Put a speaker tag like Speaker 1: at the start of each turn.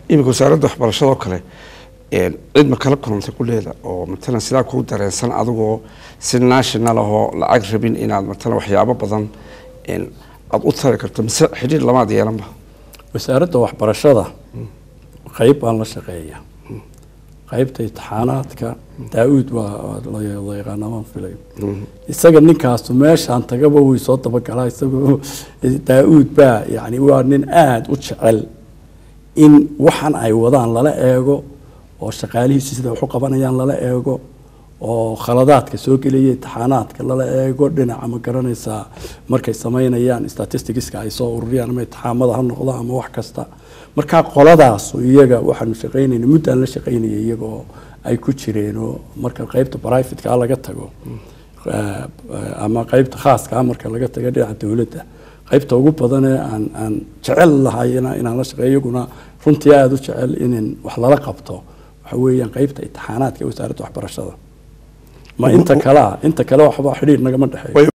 Speaker 1: iminka wasaaradda waxbarashada oo kale cid ma kala kulantay kuleeda oo matalan sidaa kuu dareensan adigoo si national ahoo lacag rabin inaad matalan waxyaabo badan aada u tari karto mise xidhiir lamaad yeelanba
Speaker 2: wasaaradda waxbarashada qayb baan la shaqeeya qaybta imtixaanaadka daa-uud waa la yaqaana waan filay isaga ninkaasu meeshaan tagaba way soo dabagalaa isagoo daa-uud baa yani waa nin aada u jecel in waxan ay wadaan lala eego oo shaqaalihiisi sida wax u qabanayaan lala eego oo khaladaadka soo gelaya imtixaanaadka lala eego dhinaca ma garanaysaa markay samaynayaan statisticska ay soo ururiyaan ama imtixaamada ha noqdo ama wax kasta markaa qoladaas iyaga waxaanu shaqaynayna muddaan la shaqaynaya iyagoo ay ku jireen oo marka qaybta brivatka laga tago ama qaybta khaaska marka laga tago dhinaca dowladda qaybta ugu badanee aan aan jecel lahay inaan la shaqeeyo iyaguna runtii aada u jecel in wax lala qabto waxa weeyaan qaybta imtixaanaadka wasaaradda waxbarashada ma inta kalea inta kale waxba xidhiir nagama dhexeeyo